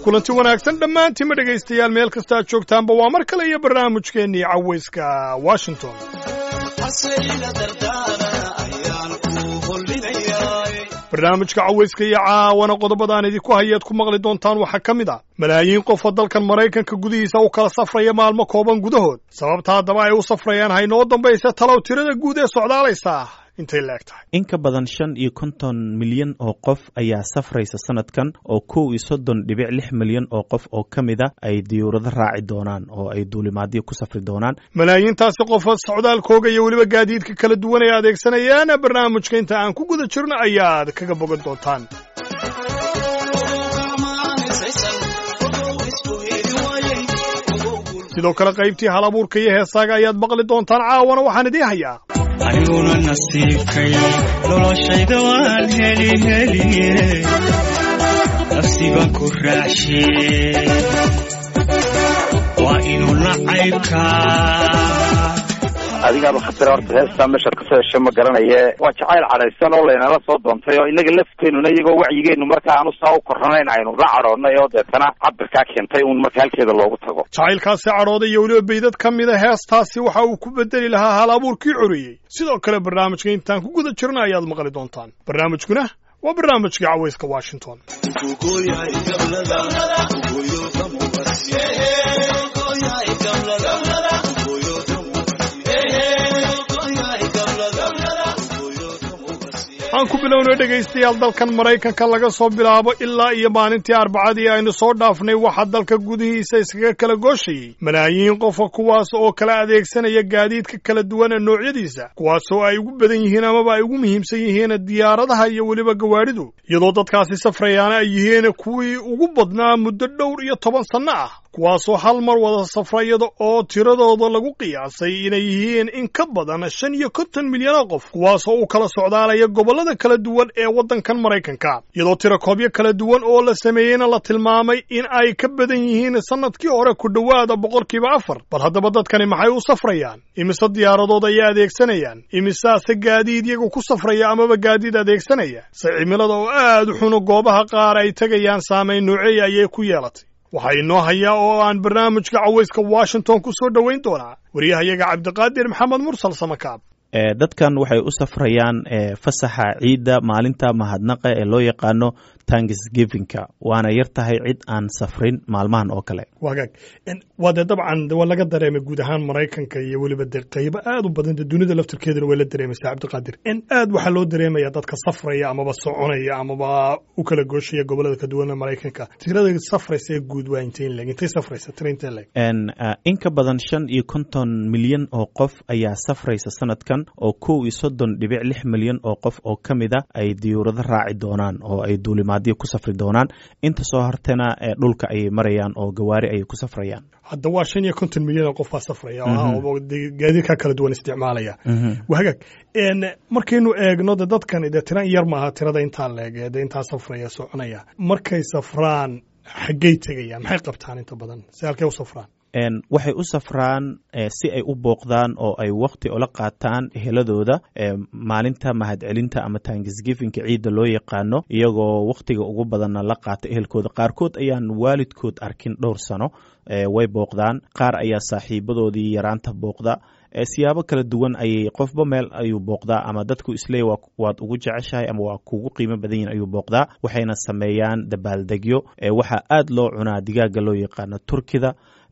kulanti wanaagsan dhammaantiinma dhegaystayaal meel kasta aad joogtaanba waa mar kale iyo barnaamijkeennii cawayska washington barnaamijka cawayska iyo caawana qodobadaan idinku hayaad ku maqli doontaan waxaa ka mid ah malaayiin qofa dalkan maraykanka gudihiisa u kala safraya maalmo kooban gudahood sababta haddaba ay u safrayaan haynoo dambaysa talow tirada guud ee socdaalaysaa intay la eg tahay in ka badan shan iyo konton milyan oo qof ayaa safraysa sanadkan oo kow iyo soddon dhibic lix milyan oo qof oo ka mid a ay diyuurado raaci doonaan oo ay duulimaadyo ku safri doonaan malaayiintaasi qofa socdaalkooga iyo weliba gaadiidka kala duwan ay adeegsanayaan barnaamijka inta aan ku guda jirno ayaad kaga bogan doontaan sidoo kale qaybtii hal abuurka iyo heesaaga ayaad maqli doontaan caawana waxaan idiin hayaa aniguna nasiibkay noloshayda waan heli heliye nafsiban ku raacshe waa inuu nacaybkaa adigaaba khatira horta heestaa meeshaad kasoo heshay ma garanaye waa jacayl cadhaysan oo laynala soo doontay oo inaga lafteenuna iyagoo wacyigeenu marka aanu saa u koranayn aynu la cadhoonnay oo deetana cabirkaa keentay uun marka halkeeda loogu tago jacaylkaasi cadhooday iyo weliba baydad ka mida heestaasi waxa uu ku bedeli lahaa hal abuurkii coreeyey sidoo kale barnaamijka intaan ku guda jirna ayaad maqli doontaan barnaamijkuna waa barnaamijka cawayska washington aan ku bilownay dhegaystayaal dalkan maraykanka laga soo bilaabo ilaa iyo maalintii arbacadii aynu soo dhaafnay waxaa dalka gudihiisa iskaga kala gooshayey malaayiin qofa kuwaas oo kala adeegsanaya gaadiidka kala duwan ee noocyadiisa kuwaasoo ay ugu badan yihiin amaba ay ugu muhiimsan yihiin diyaaradaha iyo weliba gawaadhidu iyadoo dadkaasi safrayaana ay yihiin kuwii ugu badnaa muddo dhowr iyo toban sanno ah kuwaasoo hal mar wada safra iyada oo tiradooda lagu qiyaasay inay yihiin in ka badan shan iyo konton milyan oo qof kuwaasoo u kala socdaalaya gobollada kala duwan ee waddankan maraykanka iyadoo tirakoobyo kala duwan oo la sameeyeyna la tilmaamay in ay ka badan yihiin sannadkii hore ku dhowaada boqolkiiba afar bal haddaba dadkani maxay u safrayaan imise diyaaradood ayay adeegsanayaan imisaase gaadiid iyagu ku safraya amaba gaadiid adeegsanaya se cimilada oo aad u xuno goobaha qaar ay tegayaan saamayn nooceeya ayay ku yeelatay waxaa inoo hayaa oo aan barnaamijka cawayska washington ku soo dhowayn doonaa wariyahayaga cabdiqaadir maxamed mursal samakaab dadkan waxay u safrayaan fasaxa ciidda maalinta mahadnaqa ee loo yaqaano tanksgivinka waana yar tahay cid aan safrin maalmahan oo kale wagaag waa dee dabcan waa laga dareemay guud ahaan maraykanka iyo weliba dee qaybo aad u badan dee dunida laftirkeeduna way la dareemaysaa cabdiqaadir in aad waxaa loo dareemaya dadka safraya amaba soconaya amaba u kala gooshaya gobolada ka duwana maraykanka tirada safraysa ee guud waa intay leg intay safraysa tira intay leg in ka badan shan iyo konton milyan oo qof ayaa safraysa sanadkan oo kow iyo soddon dhibic lix milyan oo qof oo ka mid a ay diyuurado raaci doonaan oo ay duulimaadyo ku safri doonaan inta soo hartana dhulka ayay marayaan oo gawaari ayay ku safrayaan hadda waa shan iyo konton milyan oo qof baa safraya gaadiidka kala duwan isticmaalaya wahagaag markaynu eegno de dadkani dee tiran yar maaha tirada intaa leeg de intaa safraya soconaya markay safraan xaggey tegayaan maxay qabtaan inta badan si halkay u safraan waxay u safraan si ay u booqdaan oo ay wakti ola qaataan eheladooda maalinta mahadcelinta ama tanksgifinka ciidda loo yaqaano iyagoo wakhtiga ugu badanna la qaata ehelkooda qaarkood ayaan waalidkood arkin dhowr sano way booqdaan qaar ayaa saaxiibadoodii yaraanta booqda siyaabo kala duwan ayay qofba meel ayuu booqdaa ama dadku isleey waad ugu jeceshahay ama waa kugu qiimo badan yihin ayuu booqdaa waxayna sameeyaan dabaaldegyo waxaa aad loo cunaa digaaga loo yaqaano turkida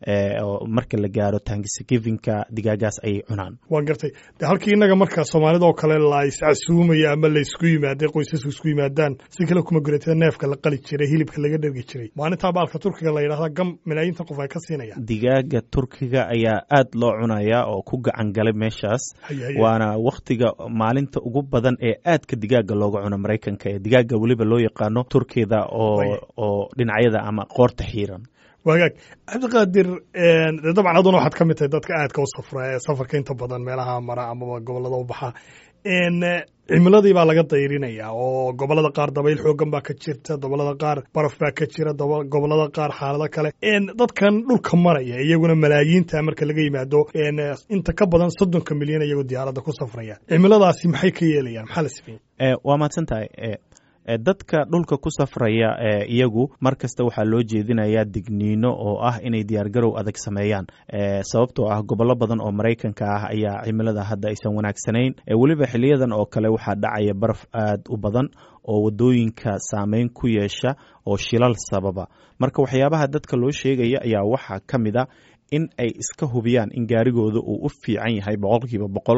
marka la gaaro tanksgivinka digaagaas ayay cunaan waa gartay de halkii innaga marka soomaalida oo kale la iscasuumaya ama laysku yimaada qoysasku isku yimaadaan si kale kuma guratida neefka la qali jiray hilibka laga dhergi jiray maalintaa baalka turkiga la yidhahda gam malaayiinta qof ay ka siinayaan digaaga turkiga ayaa aad loo cunaya oo ku gacan galay meeshaas waana wakhtiga maalinta ugu badan ee aadka digaaga looga cuno maraykanka ee digaaga weliba loo yaqaano turkida oo oo dhinacyada ama qoorta xiiran wagaag cabdiqaadir dabcan aduna waxaad ka mid tahay dadka aadka u safra ee safarka inta badan meelaha mara amaba gobolada u baxa cimiladii baa laga dayrinaya oo gobolada qaar dabayl xoogan baa ka jirta gobolada qaar baraf baa ka jira gobolada qaar xaalado kale dadkan dhulka maraya iyaguna malaayiinta marka laga yimaado inta ka badan soddonka milyan iyagoo diyaaradda ku safraya cimiladaasi maxay ka yeelayaan maxaa la sameeyey waa mahadsan tahay dadka dhulka ku safraya iyagu mar kasta waxaa loo jeedinayaa digniino oo ah inay diyaargarow adag sameeyaan sababtoo ah gobollo badan oo maraykanka ah ayaa cimilada hadda aysan wanaagsanayn weliba xiliyadan oo kale waxaa dhacaya baraf aad u badan oo wadooyinka saameyn ku yeesha oo shilal sababa marka waxyaabaha dadka loo sheegaya ayaa waxaa ka mid a in ay iska hubiyaan in gaarigooda uu u fiican yahay boqolkiiba boqol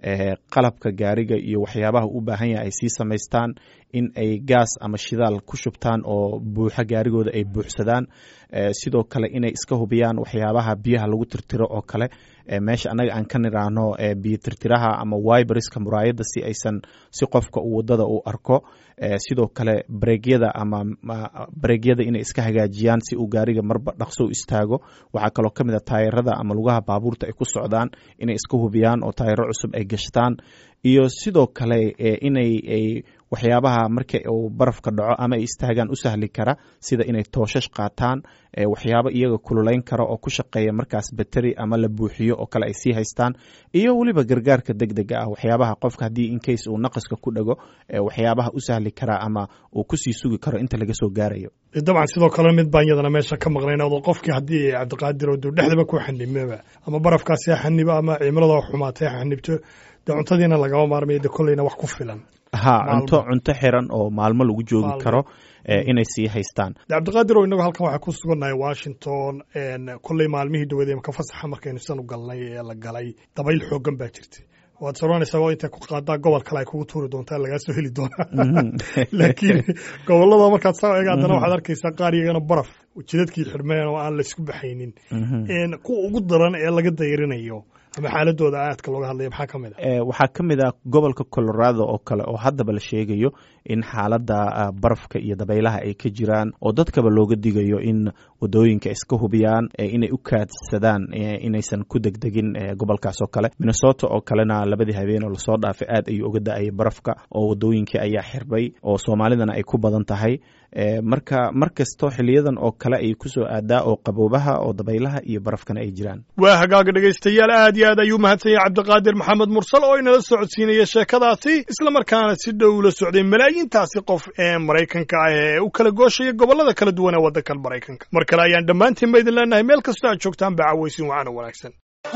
qalabka gaariga iyo waxyaabaha u baahan yahay ay sii samaystaan in ay gaas ama shidaal ku shubtaan oo buuxa gaarigooda ay buuxsadaan sidoo kale inay iska hubiyaan waxyaabaha biyaha lagu tirtiro oo kale meesha annaga aan ka niraahno biyo tirtiraha ama wiberiska muraayadda si aysan si qofka uu wadada u arko sidoo kale bareegyada ama bareegyada inay iska hagaajiyaan si uu gaariga marba dhaqso u istaago waxaa kaloo ka mid a taayarada ama lugaha baabuurta ay ku socdaan inay iska hubiyaan oo taayaro cusub ay gashtaan iyo sidoo kale inay waxyaabaha marka uu barafka dhaco ama ay istaagaan u sahli kara sida inay tooshash qaataan waxyaabo iyaga kululayn kara oo ku shaqeeya markaas bateri ama la buuxiyo oo kale ay sii haystaan iyo weliba gargaarka deg dega ah waxyaabaha qofka haddii incase uu naqaska ku dhago waxyaabaha u sahli kara ama uu kusii sugi karo inta laga soo gaarayo dabcan sidoo kale mid baan yadana meesha ka maqnayn oo qofkii haddii cabdiqaadir oo duu dhexdaba ku xanibmaba ama barafkaasi ha xanibo ama cimilada xumaatay ha xanibto dee cuntadiina lagama maarmayo de kolleyna wax ku filan ha cunto cunto xiran oo maalmo lagu joogi karo inay sii haystaan cabdiqaadir oo inagu halkan waxaa ku sugannahay washington kolley maalmihii dhawadeed ka fasaxa markaynu sidan u galnay ee la galay dabayl xoogan baa jirtay waad soranaysaa oo intay ku qaadaa gobol kale ay kugu tuuri doontaa lagaa soo heli doonaa laakiin gobolada markaad saa eega haddana waxaad arkaysaa qaar iyagana baraf jidadkii xidhmeen oo aan laysku baxaynin kuwa ugu daran ee laga dayrinayo ama xaaladooda aadka looga hadlaya maxaa ka mid a waxaa ka mid ah gobolka colorado oo kale oo haddaba la sheegayo in xaaladda barafka iyo dabaylaha ay ka jiraan oo dadkaba looga digayo in wadooyinka iska hubiyaan inay u kaadsadaan inaysan ku degdegin gobolkaas oo kale minnesota oo kalena labadii habeen oo lasoo dhaafay aad ayuu uga da-ayay barafka oo wadooyinkii ayaa xirbay oo soomaalidana ay ku badan tahay marka mar kasto xiliyadan oo kale ay kusoo aadaa oo qaboobaha oo dabaylaha iyo barafkana ay jiraan waa hagaaga dhegaystayaal aad iyo aad ayuu mahadsan yahay cabdiqaadir maxamed mursal oo inala socodsiinaya sheekadaasi isla markaana si dhow ula socday malaayiintaasi qof ee maraykanka ah ee u kala gooshaya gobollada kala duwan ee waddankan maraykanka mar kale ayaan dhammaantiin ba idin leenahay meel kastoo aad joogtaan ba cawaysin wacana wanaagsan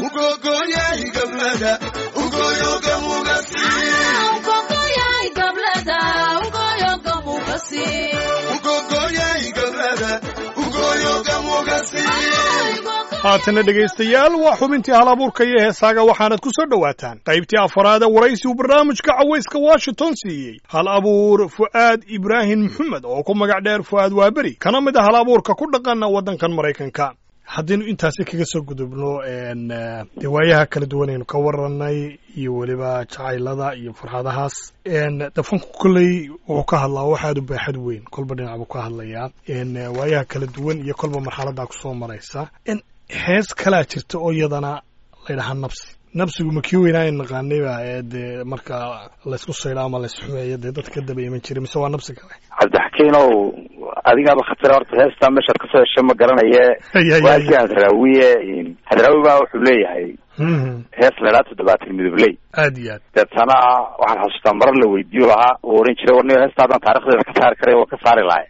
haatana dhegaystayaal waa xubintii hal abuurka iyo heesaaga waxaanad ku soo dhowaataan qaybtii afaraada waraysi uu barnaamijka cawayska washington siiyey hal abuur fu'aad ibraahim maxamed oo ku magac dheer fu'aad waaberi kana mid a hal abuurka ku dhaqana waddankan maraykanka haddaynu intaasi kaga soo gudubno dee waayaha kala duwanaynu ka warranay iyo weliba jacaylada iyo farxadahaas dafanku kolley wuxuu ka hadlaa wax aad u baaxad weyn kolba dhinac buu ka hadlayaa waayaha kala duwan iyo kolba marxaladaa kusoo maraysa hees kalaa jirta oo iyadana laydhahaa nabsi nabsigu ma kii weynaa in naqaanayba ee dee marka laysku saydho ama laysxumeeyo dee dadka daba iman jiray mise waa nabsi kale cabdixakiinow adigaaba khatar horta heestaa meeshaad kasoo heshay ma garanaye waakii hadraawiye hadraawi baa wuxuu leeyahay hees laydhaa toddobaatan midobley aad iyo aad deetana waxaan xasuustaa marar la weydiiyo lahaa uu oran jiray warniyo heestaadan taarikhdeeda ka saari karay waa ka saari lahay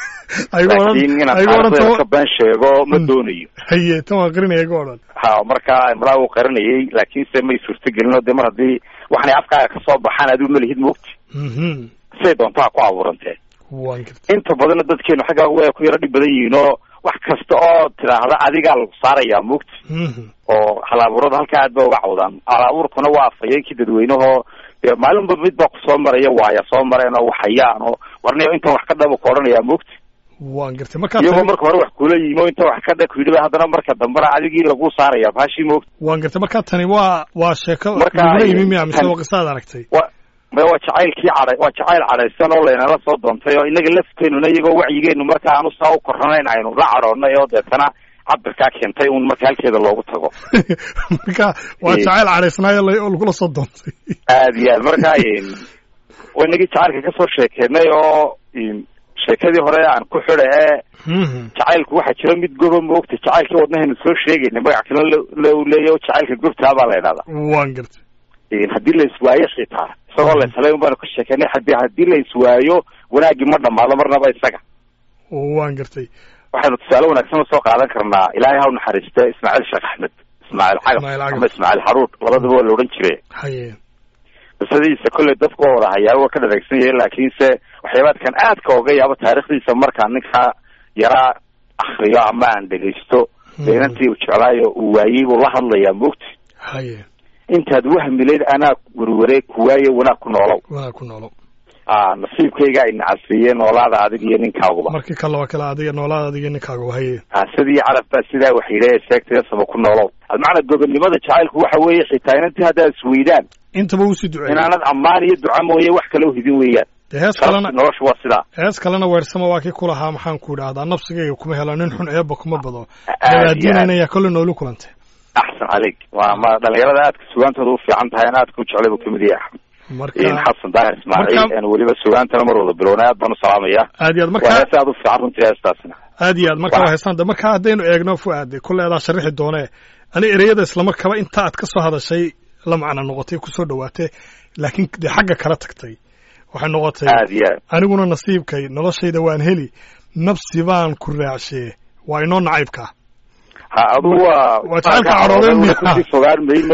laakiin inaan taarikhdeeda ka been sheego ma doonayo haye tan waa qarinaya ga odhan ha marka malaa uu qarinayay laakiinse may suurtagelin oo dee mar haddii waxanay afkaaga kasoo baxaan adigu malihid moogti siday doontaa ku abuurantee inta badanna dadkeenu xaggaa way ku yaro dhib badan yihiin oo wax kasta oo tidhaahda adigaa lagu saarayaa moogti oo hal-abuurada halkaa aad ba uga cawdaan hal-abuurkuna waa afhayeenkii dadweynehoo dee maalinba mid baa kusoo maraya waaya soo mareen oo waxayaan oo warniyo intan wax ka dhaba ku odhanayaa moogti waan gartay markaa iyagoo marka hore wax kula yimo inta wax ka dha ku yidhi haddana marka dambena adigii lagu saaraya baashii moogti waan gartay markaa tani waa waa sheeko Marka lagula yimi ay- miya mise waa qisaad aragtay wa ma waa jacaylkii cadhay waa jacayl cadhaysan oo laynala soo doontay oo inaga lafteenuna iyagoo wacyigeenu marka aanu saa u koranayn aynu la cadhoonnay oo deetana cabirkaa keentay un marka halkeeda loogu tago marka waa Eh. jacayl cadhaysnaayo la- oo lagula soo doontay aad iyo aad marka waa inagii jacaylka kasoo sheekeynay oo in, sheekadii hore aan ku xida ee jacaylku waxaa jira mid goba moogta jacaylkii wadnahaynu soo sheegaynay magac kale la- la leeya oo jacaylka gobtaa baa la idhahdaa waan gartay haddii la iswaayo xitaa isagoo la islay un baanu ka sheekeynay hadi haddii la iswaayo wanaaggii ma dhamaado marnaba isaga waan gartay waxaynu tusaale wanaagsan usoo qaadan karnaa ilaahay ha u naxariiste ismaaciil sheekh axmed ismaaciil cagab Ismaaciil Cagab. ama ismaaciil xaruur labadaba waa la odhan jire haye qisadiisa kolley dadku waa wada hayaa waa ka dhadegsan yahay laakiinse waxyaabaadkan aadka oga yaabo taariikhdiisa markaa ninkaa yaraa akriyo ama aan dhegaysto dee inantii uu jeclaayo uu waayey buu la hadlayaa mogti haye intaad wahmileyd anaa werware kuwaaye wanaag ku noolow wanaag ku noolo a nasiibkayga ay nacasiiyeen noolaada adig iyo ninkaaguba markii kale waa kale adiga noolaada adiga ninkaaga haye a sidii carab baa sidaa wax yidhi seegtaya saba ku noolow almacna gobonnimada jacaylku waxa weeye xitaa inantii haddaad isweydaan intaba uu sii duceeyey inaanad ammaan iyo duca mooye wax kale uhidin weeyaan dee hees sharafta kalena noloshu waa sidaa hees kalena weersama waa kii kulahaa maxaan ku idhaahdaa nafsigayga kuma helo nin xun eeba kuma bado Aad iyo dabaadiinayna aad. yaa kolle noolu kulantay axsan caleyk waa ma dhalinyarada aadka sugaantooda u fiican tahay an aadka u jeclay buu kamid yahay axmed marka xasan daahir ismaaciil marka- en weliba sugaantana mar wada bilownay aad baan u salaamaya aad iyo aad waa marka hees aad u fiican runtii heestaasina aad iyo aad marka Waa- waa heestaan de marka haddaynu eegno fuaade kolle adaa sharixi doonee ani ereyada islamarkaba inta aad ka soo hadashay la macno noqotay kusoo dhawaatay laakiin dee xagga kala tagtay waxay noqotay aad iyo aad aniguna nasiibkay noloshayda waan heli nafsi baan ku raacshee waa inoo nacaybka ha adugu waa Waa jacaylka cadhoodeen miya? kusii fogaan mayno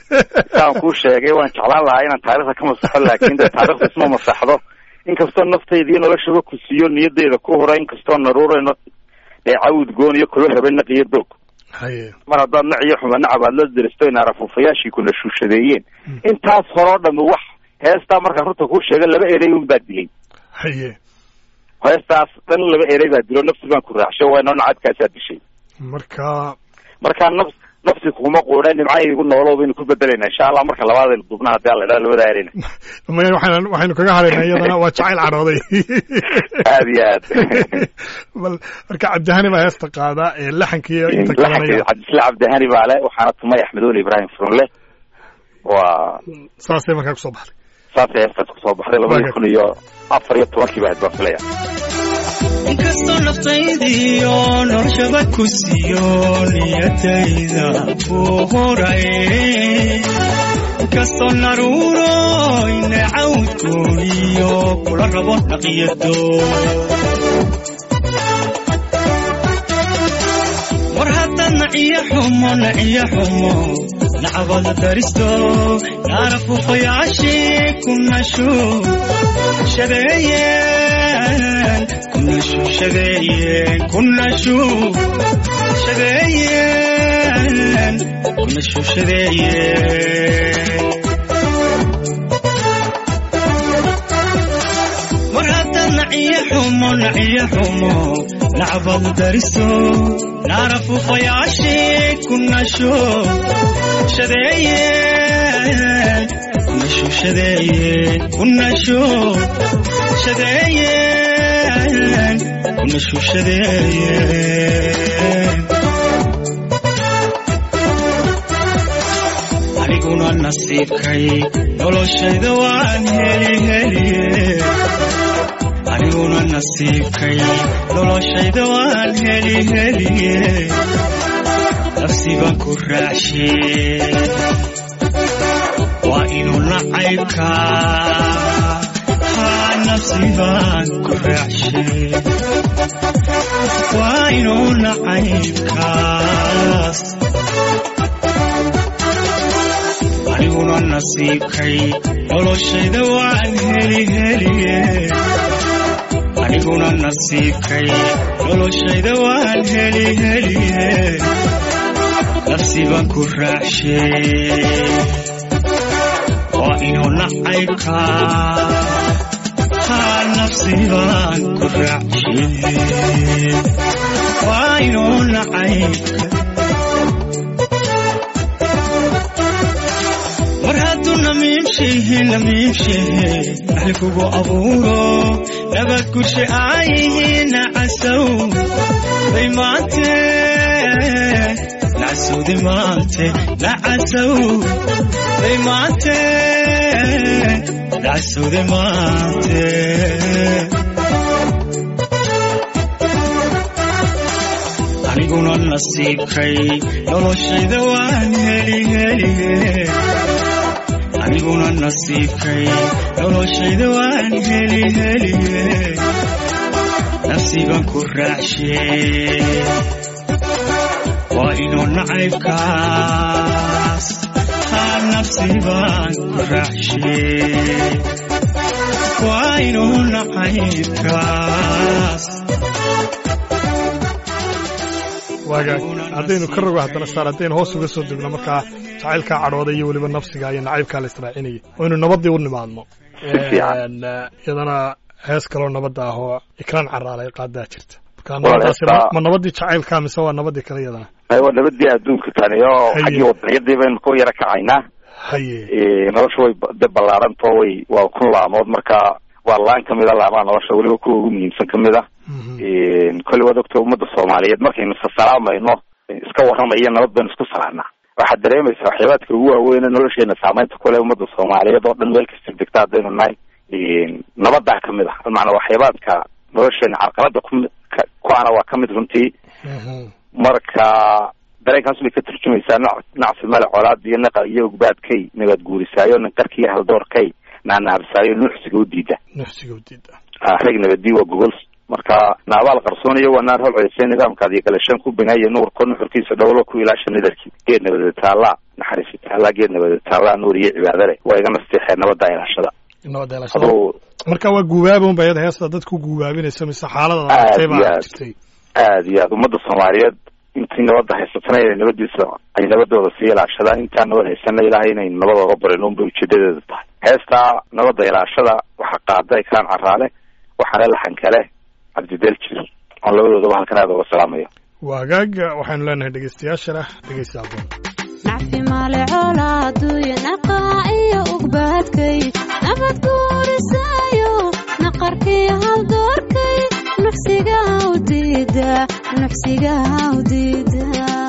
saan kuu sheegay waan jeclaan lahaa inaan taarikhda ka masaxo laakin de taarikhda isma masaxdo inkastoo naftayda iyo noloshaba ku siiyo niyadeyda ku hura inkastoo naruurayno dee cawd goon iyo kulo habe naq iyo doog haye mar haddaad nac iyo xuma nacab aad la diristo in arafuufayaashii kuna shuushadeeyeen intaas horoo dhami wax heestaa markaan runta kuu sheega laba erey un baa dilay haye heestaas dhan laba erey baa dilo nafsi baan ku raacsho waa inoo nacadkaasaa dishay marka markaa nafs nafsi kuma quudhe nimcaygu noolow baynu ku bedelayna insha allah marka labaadaynu dubna hadii alla idhaa labada ereyna maya waxaynu waxaynu kaga hadhaynaa iyadana waa jacayl cadhooday aad iyo aad bal marka cabdihani baa heesta qaada ee laxankiiyo inta kalanaya cabdisle cabdihani baa le waxaana tumay axmed oli ibrahim furunle waa saasay markaa kusoo baxday saasay heestaas kusoo baxday labadii kun iyo afar iyo tobankii baa baan filaya inkastoo naftaydiyo noloshaba ku siiyo niyadayda ku horay inkastoo naruuro inacawdkooniyo kula rabo dhaqiyado war haddaad naciyo xumo naciyo xumo nacabada daristo naarafufayaashii ku nashu shadeeyeen kunashu shadeeyeen kunashu shadeeyeen kunashu shadeeyeen war haddaad naciyo xumo naciyo xumo nacbad dariso naarafufayaashii kunashu shadeeyeen kunashu shadeeyeen kunashu shadeeyeen kunashu shadeeyeen aniguna nasiibkay noloshayda waan heli heliye aniguna nasiibkay noloshayda waan heli heliye nafsi baan ku raacshe waa inuu nacaybka haa nafsi baan ku raacshe waa inuu nacaybkaas aniguna nasiibkay noloshayda waan heli heliye aniguna nasiibkay noloshayda waan heli heliye nafsi baan ku raacshe waa inuu nacaybka haa nafsi baan ku raacshe waa inuu nacaybka mar hadduu namiimshehe namiimshehe axli kugu abuuro nabad gushe aayihiina casow bay maante nacasowdi maante nacasow bay maante nacasowdi maante aniguna nasiibkay noloshayda waan heli heliye aniguna nasiibkay noloshayda waan heli heli nafsiban ku raacshe waa inuu nacaybkaas haa nafsiban ku raacshe waa inuu nacaybkaas waagaag haddaynu ka rogo haddana saar haddaynu hoos uga soo degno markaa jacaylkaa cadhooday iyo weliba nafsiga iyo nacaybkaa la israacinayay oynu nabadii u nimaadno Si fiican. Een, eh, iyadana hees kaloo nabadda ah oo ikraan caraalay qaadaa jirta marka Waa nabadaasi heestaa- ma nabadii jacaylkaa mise waa nabadii kale iyadana waa nabadii adduunka tani oo Haye. xaggii wadaniyadii baynu ku yara kacaynaa haye Eh, nolosha way ba- de ballaarantao way waa kun laamood marka waa laan kamid a laamaha nolosha weliba kuwa ugu muhiimsan kamid a Mhm. kolley waad ogta ummadda soomaaliyeed markaynu sasalaamayno iska warramaya nabad baynu isku salaanaa waxaad dareemaysaa waxyaabaadka ugu waaweyn ee nolosheena saameynta kule ummadda soomaaliyeed oo dhan meel kasta degta haddaynu nahay nabadaa kamid ah macanaa waxyaabaadka nolosheena carqalada ku ka- ku ana waa kamid runtii Mhm. marka dareenkaas bay ka turjumaysaa nac- nacsi male colaad iyo naqa iyo ogbaadkay nabad guurisaayo ninqarkiiyo haldoorkay naanaabsaayo nuuxsiga u diida nafsiga u diida Ah, rag nabadii waa gogol marka naabaal qarsooniyo waa naar hol ceysay nidaamkaad iyo galashaan ku binaaya nuurko nuxurkiisa dhowlo ku ilaasha nidarkii geed nabada taallaa naxariisi taallaa geed nabada taallaa nuur iyo cibaado leh waa iga nasteexee nabadda ilaashada nabadda ilaashada aduu marka waa guubaaba unba iyada heesta dadku guubaabinaysa mise xaalada Aad aragtay baa iyo aad. jirtay aad iyo aad ummadda soomaaliyeed intii nabadda haysatana inay nabadiisa ay nabadooda sii ilaashadaan intaan nabad haysana ilaahay inay nabadooga barin unbay ujeedadeedu tahay heestaa nabadda ilaashada waxaa qaada ikraan caraale waxaana laxan kale cabdideel jir oon labadoodaba halkan aada uga salaamayo waagaag waxaynu leenahay dhegeystayaashana dhegeysta aboon nacfi male colaaduyo naqaa iyo ugbaadkay nabad guurisaayo naqarkii haldoorkay nuxsiga u diida nuxsiga u diida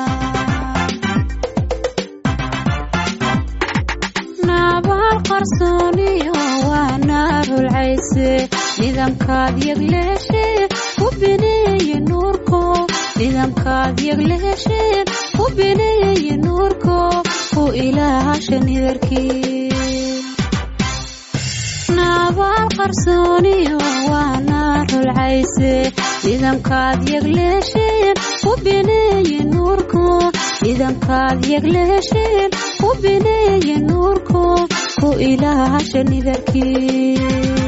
nabaal qarsooniyo waa naarulcayse nidaamkaad yagleeshee ku bineeye nuurko nidaamkaad yagleesheen ku bineeye nuurko ku ilaasha nidarkii nabaal qarsooniyo waa naarulcayse nidaamkaad yagleesheen ku bineeye nuurko nidaamkaad yagleesheen ku bineeye nuurko ku ilaasha nidarkii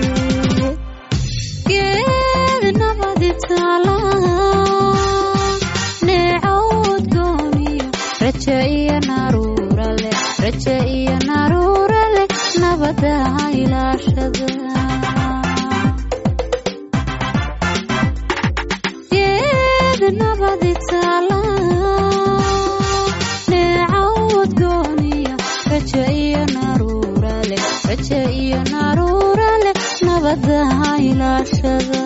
geed nabadi taala neecawd gooniyo raja iyo naruura leh raja iyo naruura leh nabada ilaashada geed nabadi taala neecawd gooniyo raja iyo naruura leh raja iyo naruura leh nabada ilaashada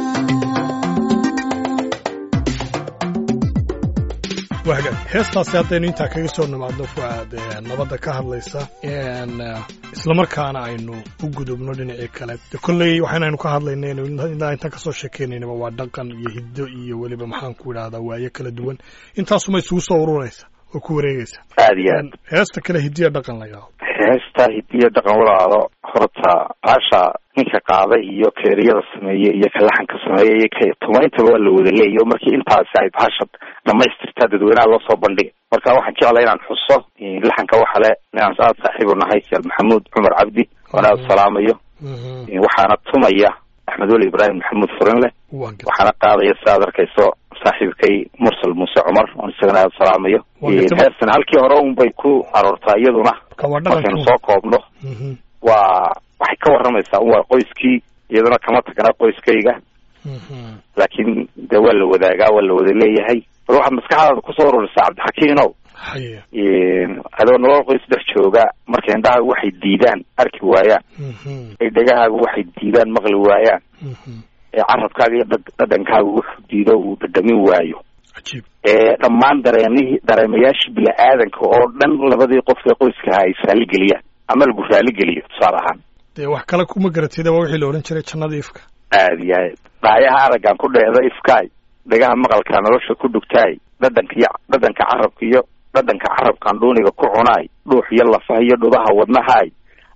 waagaag heestaasi haddaynu intaa kaga soo nimaadno fuaad ee nabadda ka hadlaysa een, eh, islamarkaana aynu u gudubno dhinacii kale de kolley waxaanaynu ka hadlaynaynu ilaa intaan kasoo sheekeynaynaba waa dhaqan iyo hiddo iyo weliba maxaan ku idhahdaa waayo kala duwan intaasuma isugu soo ururaysa oo ku wareegaysa aad iyo aad Een, heesta kale hidiya dhaqan la yidhaahdo heesta hidiyo dhaqan walaalo horta baasha ninka qaaday iyo keeriyada sameeye iyo ka laxanka sameeye iyo ka tumayntaba waa la wada leeyahy markii intaasi ay baasha dhamaystirtaa dadweynaha loo soo bandhigay marka waxaan jeclay inaan xuso laxanka waxa le inaan aad saaxiibu nahay sheekh maxamuud cumar cabdi oon aada salaamayo Mhm. waxaana tumaya axmed weli ibraahim maxamuud furinle waan gartay waxaana qaadaya si aad arkayso saaxiibkay mursal muuse cumar oon isagana aada salaamayo Waa gartay. heestan halkii hore un bay ku aroortaa iyaduna marka waa markaynu dhaqanka soo koobno Mhm. waa waxay ka waramaysaa un waa qoyskii iyaduna kama tagna qoyskayga Mhm. laakiin de waa la wadaagaa waa la wada leeyahay bal waxaad maskaxdaada kusoo ururisaa cabdixakiinow haye adoo nolol qoys dhex jooga markay indhahaagu waxay diidaan arki waayaan Mhm. ay dhegahaagu waxay diidaan maqli waayaan Mhm. ee carabkaaga iyo dhag- dhadhankaagu wuxuu diido uu dhadhamin waayo cajiib ee dhammaan dareemihii dareemayaashii bini-aadanka oo dhan labadii qof ee qoyskaha ay raaligeliyaan ama lagu raaligeliyo tusaale ahaan dee wax kale kuma garatida waa wixii la odhan jiray jannada ifka aada iyo aad dhaayaha araggan ku dheeda ifkaay dhagaha maqalka nolosha ku dhugtaay dhadhanka iyo dhadhanka carabka iyo dhadhanka carabkan dhuuniga ku cunaay dhuux iyo lafaha iyo dhudaha wadnahaay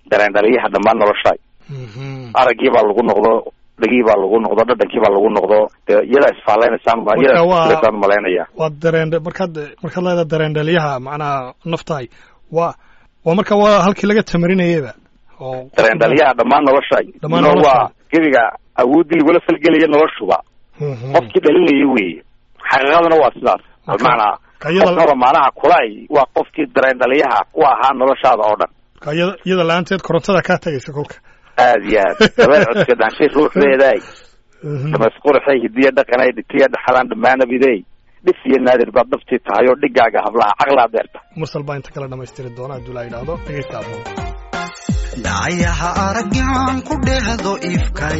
dareen dhaliyaha dhammaan nolosha Mhm. araggii baa lagu noqdo dhegii baa lagu noqdo dhadhankii baa lagu noqdo dee iyadaa isfaaleynaysaa Marka iyadaa waa- isfaaleysaan malaynaya waa dareen markaad markaad leedahay dareen dhaliyaha macnaha naftahay waa waa marka waa halkii laga tamarinayaba oo dareen dhaliyaha dhammaan nolosha Dhammaan No, nolosha. waa gebiga awooddii lagula falgelaya noloshuba Mhm. qofkii dhalinaya weeye xaqiiqaduna waa sidaas Marka- bimacnaa ka iyada- qofkaba maanaha kulay waa qofkii dareen dhaliyaha ku ahaa noloshaada oo dhan Marka iyada iyada la-aanteed korontada kaa tagaysa kolka aad iyo aad dabeel codka dhaanshay ruuxdeeday Mhm. damasqurxay hidiya dhaqanay dhitiya dhaxalaan dhammaanabidey dhif iyo naadir baad dhabtii tahay oo dhigaaga hablaha caqlaa deerta mursal baa inta kala dhamaystiri doona hadduu la yidhaahdo dhegeysta aboon dhacayaha araggaan ku dhehdo ifkay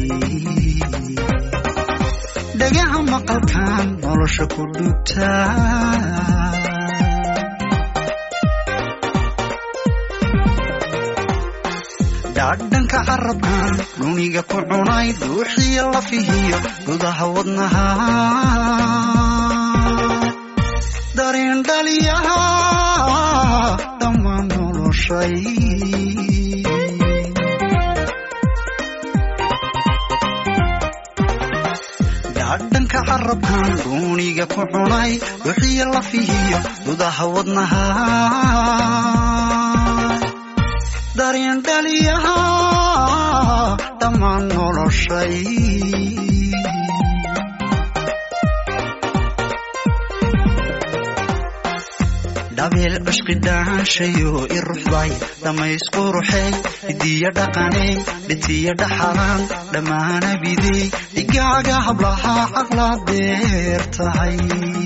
dhagaha maqalkan nolosha ku dhugtaa dhaadhanka carabkan dhuniga ku cunay dhuuxiyo lafihiyo gudaha wadnaha dareen dhaliyaha dhammaan noloshay dhaadhanka carabkan dhuuniga ku cunay dhuuxiyo lafihiyo gudaha wadnaha dareen dhaliyaha dhammaan noloshay dhabeel cishqi dhaanshayo i ruxday dhammaysquruxey hidiya dhaqaney dhitiya dhaxalaan dhammaana bidey dhigaaga hablaha caqlaa deer tahay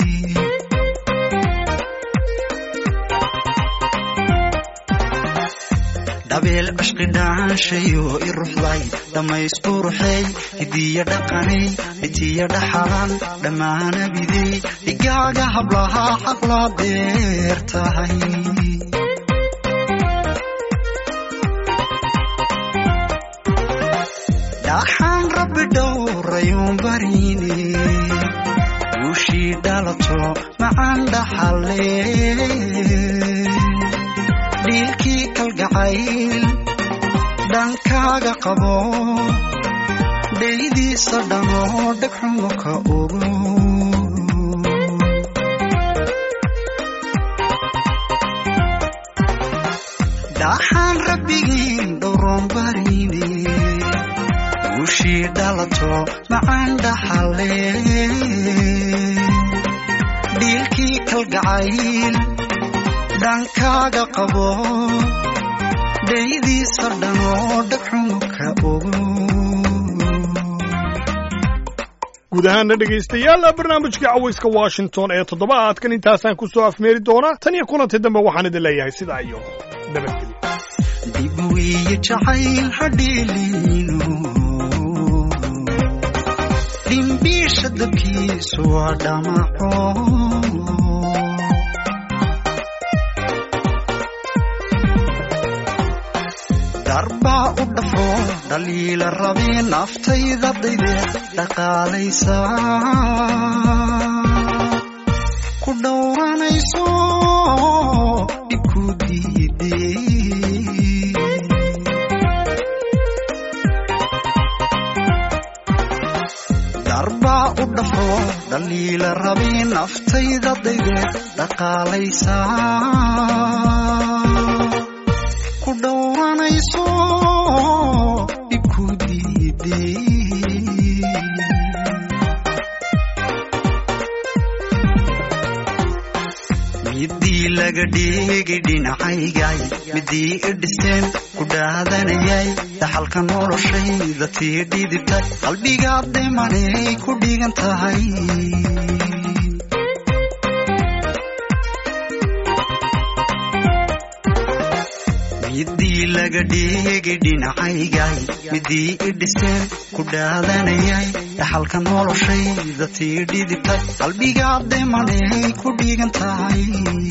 dhabeel cishqi dhaanshayo i ruxday dhammaysquruxey hidiya dhaqaney dhitiya dhaxalaan dhammaana bidey dhigaaga hablaha caqlaa deer tahay dhaxaan rabbi dhowrayuun bariine guushii dhalato macaan dhaxale dhiilkii kalgacayl dhankaaga qabo dhaydiisa dhamo dhegxumo ka ogo dhaxaan rabbigiin dhowroon bariine guushii dhalato macaan dhaxale dhiilkii kalgacayl dhankaaga qabo dhaydiisa dhanoo dhegxumo ka ogo guud ahaana dhegaystayaal barnaamijka cawayska washington ee toddobaadkan intaasaan ku soo afmeeri doonaa tan iyo kulantii dambe waxaan idin leeyahay sidaa iyo nabadgelyo dib wiiyo jacayl hadhiiliino dhimbiisha dabkiisu waa dhamaco darbaa u dhafo dhaliila rabee naftayda dayde dhaqaalaysa ku dhowranayso dhibku diidee darbaa u dhafo dhaliila rabee naftayda dayde dhaqaalaysa ku dhowranayso dhibku diidee midii laga dhigay dhinacaygay midii i dhiseen ku dhaadanayay dhaxalka noloshayda tii dhidibtay qalbigaad dhimanay ku dhigan tahay midii laga dhigay dhinacaygay midii i dhiseen ku dhaadanayay dhaxalka noloshayda tii dhidibtay qalbigaad dhimanay ku dhigan tahay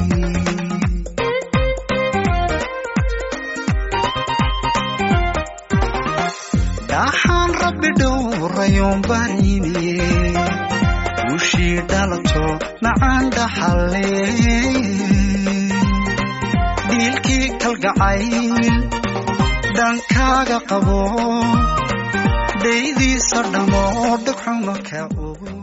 dhaxaan rabbi dhowrayoon barine guushii dhalato macaan dhaxale dhiilkii kalgacayl dhankaaga qabo dhaydiisa dhamo dhagxuma ka ogo